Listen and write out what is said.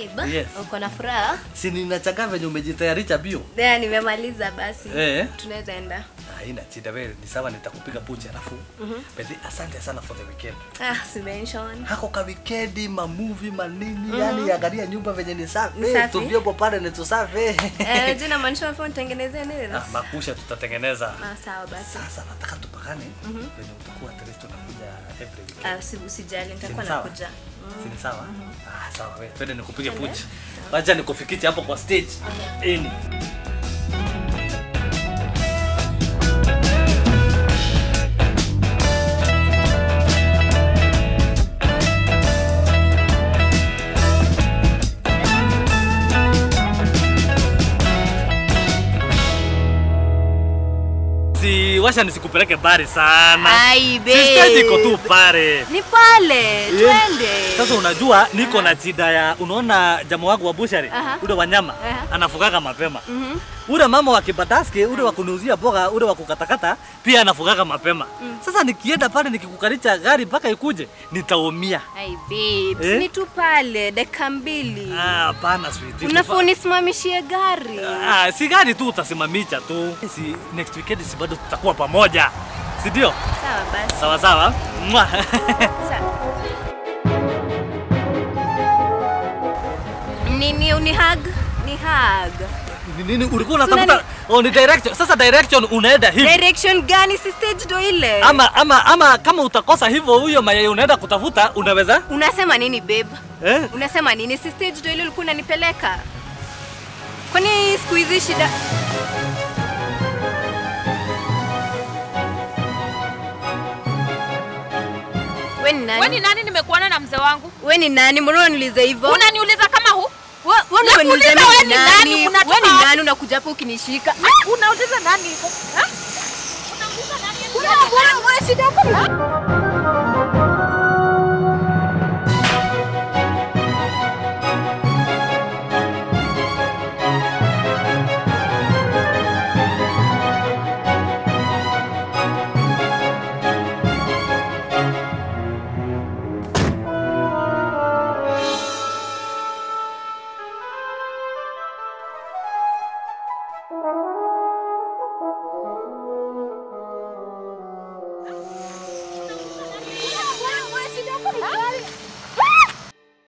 Babe, Yes. uko na furaha? Si ninachanga venye umejitayarisha bio. Yeah, nimemaliza basi. Eh. Tunaweza enda. Haina shida wewe, ni sawa nitakupiga pucha alafu. Basi asante sana for the weekend. Ah, si mention. Hako ka weekendi, ma movie, manini, yani angalia nyumba venye ni safi. Ni safi. Tuvyopo pale ni tusafi. Eh, jina maanisha phone tengenezea nini? Ah, makusha tutatengeneza. Ah, sawa basi. Sasa nataka tupakane venye utakuwa at least tunakuja every weekend. Ah, si usijali, nitakuwa Si ni sawa? nakuja. Si ni sawa? Ah, sawa wewe. Twende nikupige pucha. Wacha nikufikiche hapo kwa stage. Ini. Si washa nisikupeleke bari sana. Ai, Si stage iko tu babe. pale. Ni pale, twende. Sasa unajua niko na shida ya unaona jamaa wangu wa bushari Aha. ule wanyama Aha. anafugaga mapema. Mhm. Ule mama wa kibataski ule wa kuniuzia boga ule wa kukatakata pia anafugaga mapema. Sasa nikienda pale nikikukalisha gari mpaka ikuje nitaumia. Ai, babes, Eh? ni tu pale dakika mbili. Ah, hapana sweetie. Unafaa unisimamishie gari. Ah, si gari tu utasimamisha tu. Si next weekend si bado tutakuwa pamoja. Si ndio? Sawa basi. Sawa sawa. Mwah. Sawa. Nini unihag? Ni hug. Ni Nini ulikuwa Sina unatafuta? Oh, ni direction. Sasa direction unaenda hivi. Direction gani? Si stage ndo ile. Ama ama ama kama utakosa hivyo huyo mayai unaenda kutafuta unaweza? Unasema nini babe? Eh? Unasema nini? Si stage ndo ile ulikuwa unanipeleka? Kwani siku hizi shida We ni Wewe ni nani? nani nimekuona na mzee wangu? We ni nani? Mbona unaniuliza hivyo? Unaniuliza kama hu? We- we ndio Nakuuliza unaniuliza wewe mimi ni ni nani? nani? Unatoka We ni wapi? nani unakuja hapa ukinishika? Ah, Unauliza nani hivyo? Ha? Unauliza nani? Kuna bwana, wewe shida yako ni